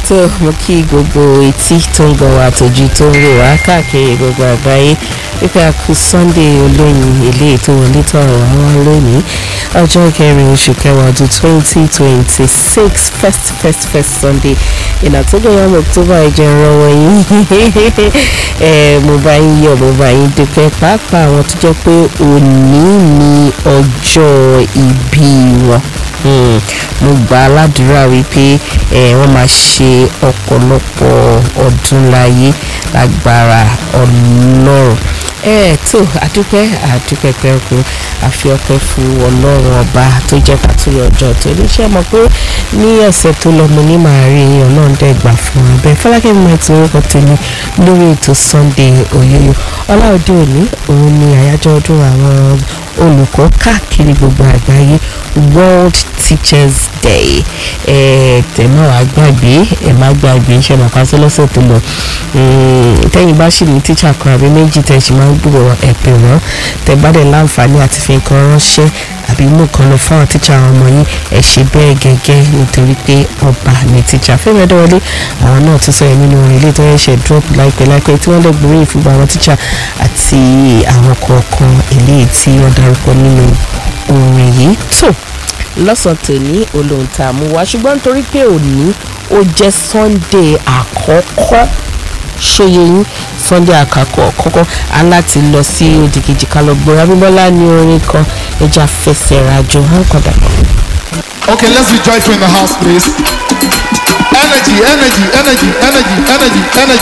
tó mo kí gbogbo etí tó ń gbọ́ wa àtòjú tó ń rò wá káàkiri gbogbo àgbáyé wípé a kú sunday olóyin ilé ètò wọlé tọrọ àwọn lónìí ọjọ́ kẹrin oṣù kẹwàá ọdún twenty twenty six first first first sunday ìnà tó gbé yàrá october ìjẹun wọ̀nyí mo bá yín yọ̀ mo bá yín dúpẹ́ pàápàá àwọn tó jẹ́ pé òní ni ọjọ́ ìbí wọn mo gbà á ládùúrà wípé wọ́n máa ṣe ọ̀pọ̀lọpọ̀ ọdún láyé lágbára ọlọ́run ẹ tó àdúpẹ́ àdúpẹ́ pẹ́ẹ́kú àfi ọpẹ́ fún ọlọ́run ọba tó jẹ́ pàtóyọ̀ ọjọ́ tó níṣẹ́ mọ̀ pé ní ọ̀sẹ̀ tó lọ mo ní màá rí ọlọ́run dẹ̀ gbà fún wa bẹ́ẹ̀ fọlákẹ́ mi ti orúkọ tèmi lórí ètò sunday òyòyò ọláòdì òní òun ni àyájọ́ ọdún àwọn olùkọ́ káàkiri gbogbo àgbáyé world teachers day ẹ tẹ̀ náà wàá gbàgbé ẹ má gbàgbé iṣẹ́ màkà tó lọ́sẹ̀ tó lọ tẹ́yìn bá sì ní tíṣà kan àbí méjì tẹ̀ ṣì máa ń gbúrò ẹ̀pẹ̀ wọ́n tẹ̀ bá dẹ̀ láǹfààní àti fi nǹkan ránṣẹ́ àbí mú kan lọ fáwọn tíṣà àwọn ọmọ yín ẹ ṣe bẹ́ẹ̀ gẹ́gẹ́ nítorí pé ọba ní tíṣà Fẹ́mi Adéwọlé àwọn náà tún sọ̀rọ̀ nínú orin ilé tó yẹ ṣe drop láìpẹ́ láìpẹ́ tí wọ́n lè gbóríyìn fún àwọn tíṣà àti àwọn kọ̀ọ̀kan ilé tí wọ́n darúkọ nínú orin yìí tó lọ́sàn tòní olóhùn tá a mú wá ṣùgbọ́n nítorí pé òní ó jẹ́ Sunday àkọ́kọ́ ṣòye yín Sunday àkàkọ́ kọ́kọ́ aláti lọ sí òdìkejì ká lọ gbọ́ Abímbọ́lá ní orin kan ẹja fẹsẹ̀ rajo hàn kọ́dà. Okay, let's be joyful in the house, please. Energy, energy, energy, energy, energy, energy.